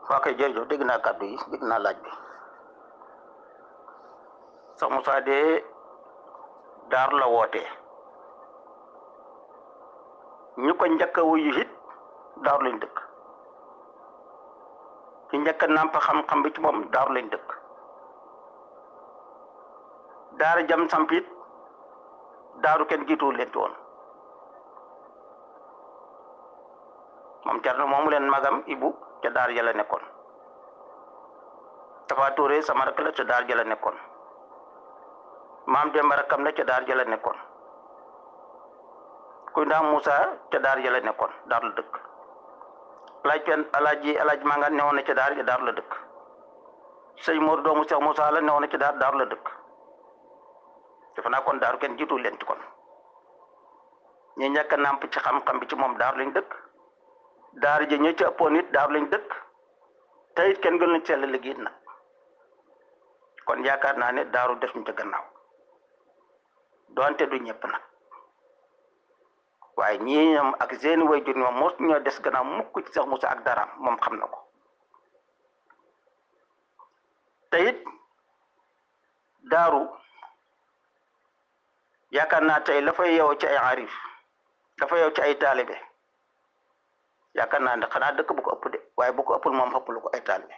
waa kay jërëjëf dégg naa kàddu yi dégg naa laaj bi sax Moussa de daar la wootee ñu ko njëkk a wuyu it daaru lañ dëkk ci njëkk a nàmp xam-xam bi ci moom daaru lañ dëkk daara jam samp it daaru kenn jiituwul leen ci woon moom Thierno moomu leen magam Ibu ca daar ja la nekkoon Tafa Touré sama rakk la ca daar ja la nekkoon maam Demba rakkam la ca daar ja la nekkoon kuy ndaam Moussa ca daar ja la nekkoon daar la dëkk alaaj pen alaaji alaaj manga newoon na ca daar ja daar la dëkk sëñ Mor doomu Cheikh Moussa la newoon na ca daar daar la dëkk defe naa kon daaru kenn jiitu leen ci kon ñi ñàkk a nàmp ci xam-xam bi ci moom daaru lañ dëkk daar ji ñi ci ëppoon it daaru lañ dëkk te it kenn gën lañ sell liggéey nag kon yaakaar naa ne daaru def ñu ca gannaaw doonte du ñëpp nag waaye ñii ñoom ak seeni waajur ñoom mos ñoo des gannaaw mukk ci Cheikh Moussa ak daraam moom xam na ko te it daaru yaakaar naa tey la fay yow ci ay arif dafa yow ci ay taalibe yaakaar naa ne xanaa dëkk bu ko ëpp de waaye bu ko ëppul moom ëpp lu ko ay taalibe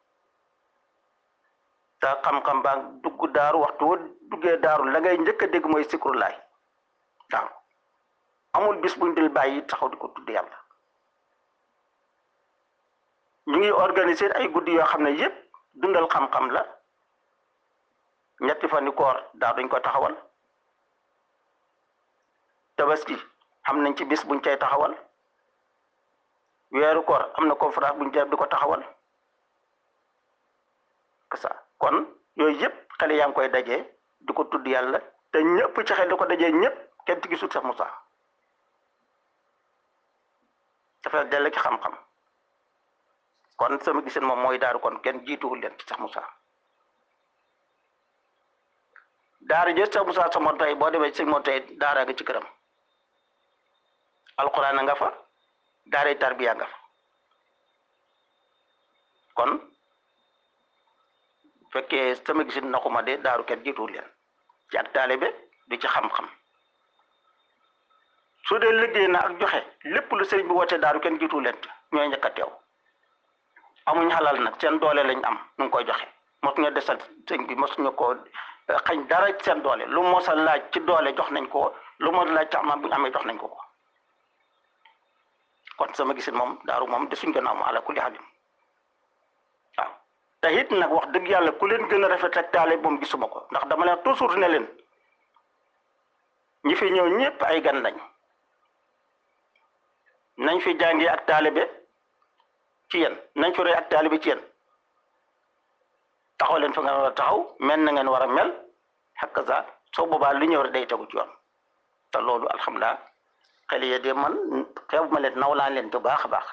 te xam-xam baa dugg daaru waxtu woo duggee daaru la ngay njëkk a dégg mooy sikrulaay daaru amul bis buñ dil bàyyi taxaw di ko tudd yàlla ñu ngi organiser ay guddi yoo xam ne yépp dundal xam-xam la ñetti fani koor daaru dañ ko taxawal tabaski am nañ ci bis buñ cay taxawal weeru koor am na conférence buñ cay di ko taxawal que ça kon yooyu yëpp xale yaa ngi koy dajee di ko tudd yàlla te ñëpp ci xel di ko dajee ñëpp kenn ci gisul sax Moussa dafa dell ci xam-xam kon sama gisin moom mooy daaru kon kenn jiituwul leen ci sax Moussa daara jë sax Moussa sa moo tey boo demee ci moo tey daara nga ci këram alquran nga fa daaray tarbiya nga fa kon fekkee sama gisin naxuma de daaru kenn jiituwul leen ci ak taalibe du ci xam-xam su dee liggéey na ak joxe lépp lu sëriñ bi woote daaru kenn jiituwul leen ñooy njëkk a teew amuñ xalal nag seen doole lañ am nu ngi koy joxe mosuñu desal sëñ bi mosuñu ko xañ dara seen doole lu mos a laaj ci doole jox nañ ko lu mos a laaj ci am bu ñu amee jox nañ ko ko kon sama gisin moom daaru moom desuñ gannaaw mu ala kulli xalim waaw te it nag wax dëgg yàlla ku leen gën a rafet ak taale moom gisuma ko ndax dama leen toujours ne leen ñi fi ñëw ñëpp ay gan lañ nañ fi jàngee ak taalibe ci yéen nañ fi roy ak taalibe ci yéen taxaw leen fa ngeen war a taxaw mel na ngeen war a mel xakk sa soo boobaa li ñëw rek day tegu ci yoon te loolu alhamdulilah xel yi de man xeebu ma leen naw laa leen bu baax a baax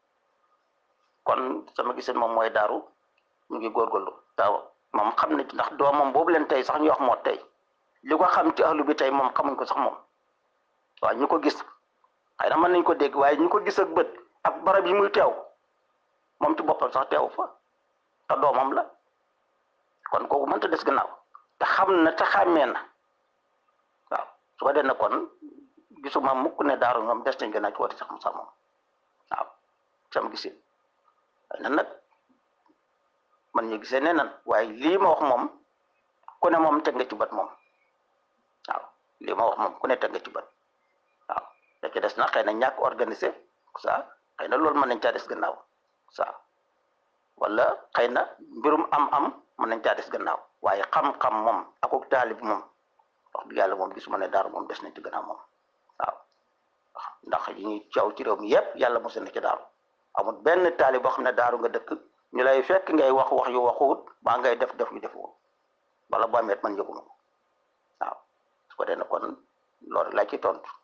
kon sama gisin moom mooy daaru ñu ngi góorgóorlu daaw moom xam na ci ndax doomam boobu leen tey sax ñu wax moo tey li ko xam ci ahlu bi tey moom xamuñ ko sax moom waaw ñu ko gis xëy na mën nañ ko dégg waaye ñu ko gis ak bët ak barab yi muy teew moom ci boppam sax teew fa te doomam la kon kooku mënta des gannaaw te xam na te xàmmee na waaw su ko dee na kon gisuma mukk ne daaru ñoom des nañ gannaaw ci woote sax Moussa moom waaw sama gisin waaye nan nag man ñu gisee ne nan waaye lii ma wax moom ku ne moom teg nga ci bët moom waaw lii ma wax moom ku ne teg nga ci bët waaw da ci des na xëy na ñàkk organisé ça xëy na loolu mën nañ caa des gannaaw ça wala xëy na mbirum am-am mën nañ caa des gannaaw waaye xam-xam moom akuk taalib moom wax dëgg yàlla moom gisuma ne daaru moom des nañ ci gannaaw moom waaw ndax yi ñuy coow ci réew mi yépp yàlla mos na ci daaru amul benn taalib boo xam ne daaru nga dëkk ñu lay fekk ngay wax wax yu waxuwut baa ngay def def yu defuwut wala boo amee man yëguma ko waaw su ko dee na kon loolu laa ci tontu